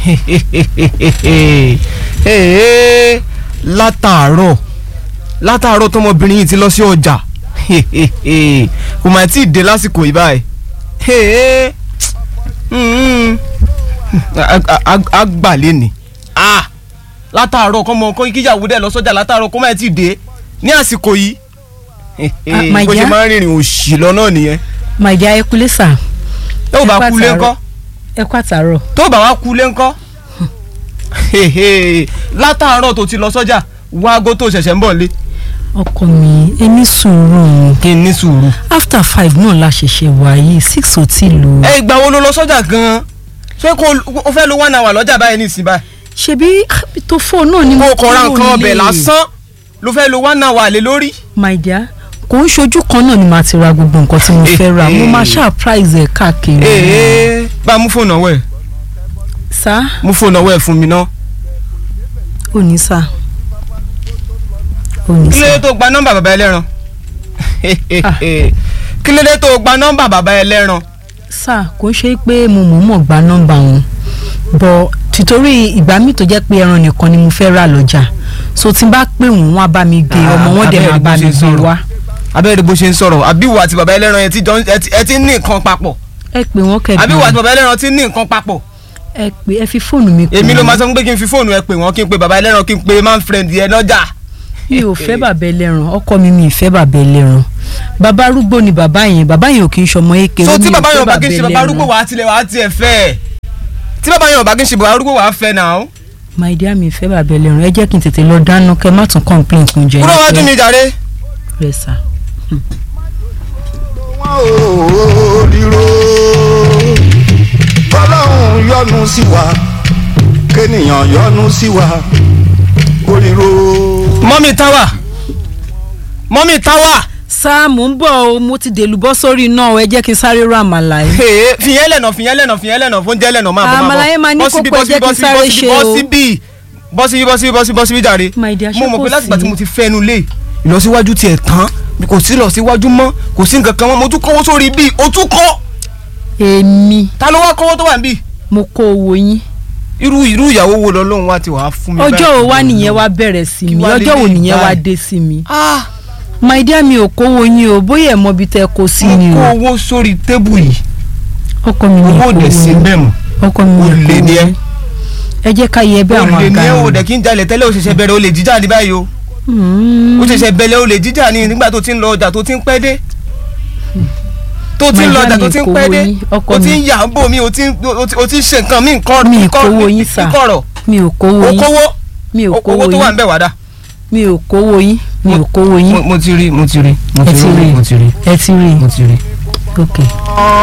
Ee, látàárọ̀ látàárọ̀ tọmọbìnrin yìí ti lọ sí ọjà kò mà tí ì dé lásìkò yìí báyìí Ee, mm, a- a- a- a gbà lẹ́nìí Ah, látàárọ̀ kọ́mọ kó kíyàwó dẹ̀ lọ sọ́jà látàárọ̀ kó má tí ì dé ní àsìkò yìí Ah, my bó ṣe dear. máa ń rìnrìn òṣì lọ náà nìyẹn my dear ẹ kúlé sà tó bá Ẹ kú lé pàtàrọ̀. ńkọ́ ẹ kú àtàárọ̀ tó bá wá kú lé ńkọ́ látàárọ̀ tó ti lọ sọ́jà wá aago tó ṣẹ̀ṣẹ̀ ń bọ̀ lé ọkọ mi ẹ ní sùúrù kí n ní sùúrù. after five náà la ṣẹ̀ṣẹ̀ wá yìí six ò tí lù. ẹ ìgbà wo ló lọ sọ́jà gan-an ṣé kó o fẹ́ lo one hour lọ́jà báyìí nísìnyí báyìí ṣebí tó fóònù náà ni kó mo o kọ̀ ra kúrò nǹkan ọbẹ̀ nílé. lásán ló fẹ́ lo one hour lé lórí. my dear kò ń ṣojú kan náà ni màá ti ra gbogbo nǹkan tí mo fẹ́ ra mo máa ṣáà price ẹ̀ káàkiri. ee bá a mú fóònù ọwọ́ ẹ̀ sá mú fóònù ọwọ́ ẹ̀ fún mi ná. ò ní sá ò ní kí ló dé sá tó gba nọ́mbà bàbá ẹlẹ́ran kí ló dé tó gba nọ́mbà bàbá ẹlẹ́ran. sá kò ń ṣe pé mo mọ̀ọ́mọ̀ gba nọ́mbà wọn bọ̀ tìtorí ìgbà míì tó jẹ́ pé ẹran nìkan ni mo fẹ́ rà lọ́jà so tí n bá pè wọ́n wọ́n á bá mi gbé Ah, ọmọ wọn dẹ̀ abẹ́rẹ́ máa bó bá ṣe mi ń gbé sọ̀rọ̀. wá abẹ́rẹ́ bó ṣe ń sọ̀rọ̀ àbíwò àti bàbá ẹlẹ́ran yẹn ti jọ ẹ ti- ẹ ti ní nǹkan papọ̀ ẹ pè wọ́n kẹ́ àbíwò àti bí bàbá ẹlẹ́ran ti ní nǹkan papọ̀ ẹ pè ẹ fi fóònù mi pè èmi ló wọ́n. máa sọ fún pé kí n fi fóònù ẹ pè wọ́n kí n pe bàbá ẹlẹ́ran kí n pe man friend yẹn lọ́jà. mi ò fẹ́ bàbá ẹlẹ́ran ọkọ mi mi ì fẹ́ bàbá ẹlẹ́ran bàbá arúgbó ni bàbá yẹn bàbá yẹn ò kí ń ṣọmọ eke so mi tí ò bàbá fẹ́ yẹn ò bá kí n ṣe bàbá arúgbó ẹlẹ́ran. wàá tilẹ̀ wàá tiẹ̀ fẹ́ ẹ̀ tí bàbá yẹn ò bá kí n ṣe bàbá arúgbó wàá fẹ́ náà. my dear mi ì fẹ́ bàbá ẹlẹ́ran ẹ jẹ́ kí n tètè lọ dáná kẹ́ má tún complain fún jẹ kúrò wájú mi jàre. rẹ sà. wọn ò ríro bọ́lọ́hún yọ́nú sí wa kéèyàn yọ́nú sí wa ó ríro. mọ́mí táwà mọ́mí táwà sá mò ń bọ̀ o mo ti dèlù bọ́ sórí iná o ẹ jẹ́ kí n sáré rọ àmàlà yìí. Hey, fìyẹn lẹ́nà fìyẹn lẹ́nà fìyẹn lẹ́nà fóúnjẹ lẹ́nà máa bọ̀ máa bọ̀ Àmàlà yẹn máa ní Bọ́ síbí, kókó, bọ́ síbí, ẹ jẹ́ kí n bọ́ síbí, sáré bọ́ síbí, ṣe bọ́ o. síbí bọ́ síbí bọ́ síbí bọ́ síbí bọ́ síbí jàre My dear, ṣé mo mọ̀ kò pé láti gbà sí? tí mo ti fẹ́nu lé ìlọsíwájú tiẹ̀ tán kò sí ìlọsíwájú mọ́ kò sí nǹkan kan mọ́ mo tún kọ́wọ́ sórí bíi o tún kọ́ èmi ta ló wá kọ́wọ́ tó wà níbí mo kó owó yín irú irú ìyàwó wo lọ́lọ́run wá ti wàá fún mi ọjọ́ báyìí? wo wá nìyẹn wá bẹ̀rẹ̀ sí Kí mi wá ọjọ́ wo lélẹ́yìí nìyẹn wá báyìí? dé sí mi. ah my dear mi ò kówó yín o bóyá ẹ̀ mọ ibi tẹ́ kó sí ni mo o kó owó sórí tébù yìí ọkọ mi ní owó ò kówó dẹ̀ sí yín bẹ́ẹ̀ mọ́ ọkọ mi ní olè kówó ni ẹ́. yín ẹ jẹ́ ká yẹ bí àwọn olè ní àga ẹ ò wọn. dẹ̀ kí n jalè tẹ́lẹ̀ ó ṣẹ̀ṣẹ̀ bẹ̀rẹ̀ olè jíjà ní báyìí o Mm. ó ṣẹ̀ṣẹ̀ bẹ̀rẹ̀ olè jíjà ní nígbà tó ti ń lọ ọjà tó ti ń pẹ́ dé tó ti ń lọ ọjà tó ti ń pẹ́ dé My dear, mi kówó yín, ọkọ ó ti ń mi. yà ń bò mí ó ti ń ó ti- ó ti ń ṣe nǹkan mí nǹkan Mi ì nǹkan- kówó yín sà. nkọ̀rọ̀ mi ò kówó ó yín kówó mi ò owó kówó tó wà ń yín bẹ̀ wá dà. mi ò kówó yín mi ò kówó yín mo ti rí mo ti rí mo ẹ ti ti rí rí mo ti rí ẹ ti rí mo ti rí. ok.